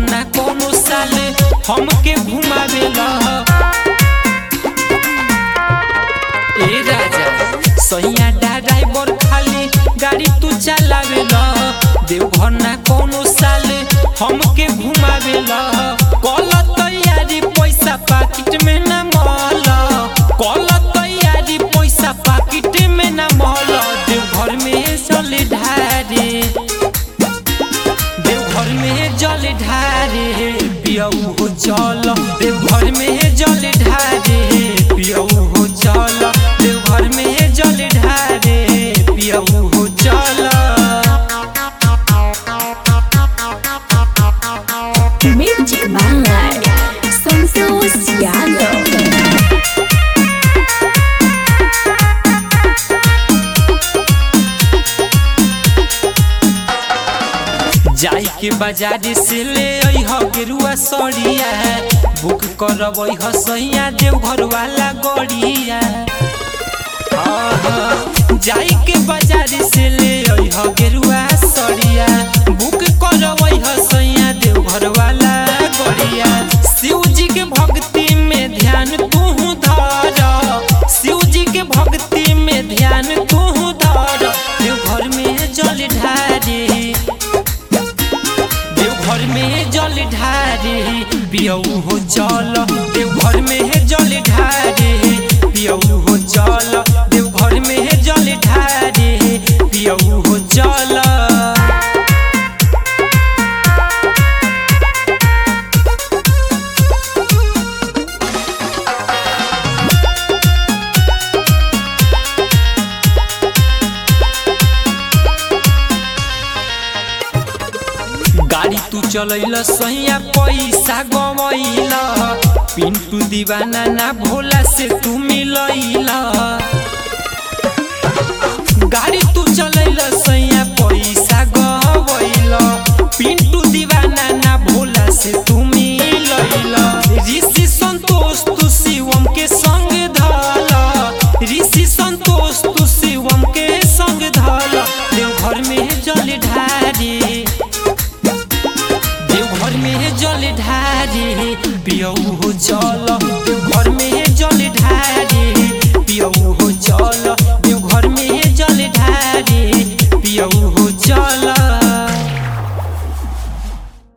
ना कोनो साले हमके घुमावेला ए राजा सैया ड्राइवर खाली गाड़ी तू चलावेला देवघर ना कोनो साले हमके घुमावेला कल तैयारी पैसा पाकिट में ना मल कल तैयारी पैसा पाकिट में ना मल देवघर में चल ढारे देवघर में जल ढारे पियऊ हो चल देवघर में जल ढारे पियऊ हो चल देवघर में जल ढारे पियऊ हो चल Music by Santos Yano. जाई के बाजार से ले अइह गेरुआ सड़िया बुक करब अइह सैया देवघर वाला गड़िया आहा, जाई के बाजार से ले अइह गेरुआ सड़िया बुक करब अइह सैया देवघर वाला गड़िया शिव जी के भक्ति में ध्यान तू धर शिव जी के भक्ति में ध्यान तू धर देवघर में जल ढारे देवघर में जल ढारे पियऊ हो चल देवघर में जल ढारे पियऊ हो चल देवघर में जल ढारे पियऊ हो चल गाड़ी तू चलैला सैया पैसा गवैला पिंटू दीवाना ना भोला से तू मिलैला गाड़ी तू चलैला सैया पैसा गवैला पिंटू दीवाना ना भोला से तू मिलैला ऋषि संतोष तू शिवम के संग धाला ऋषि संतोष तू शिवम के संग धाला देवघर में जल ढारी देवघर में जल ढारे पियऊ हो चल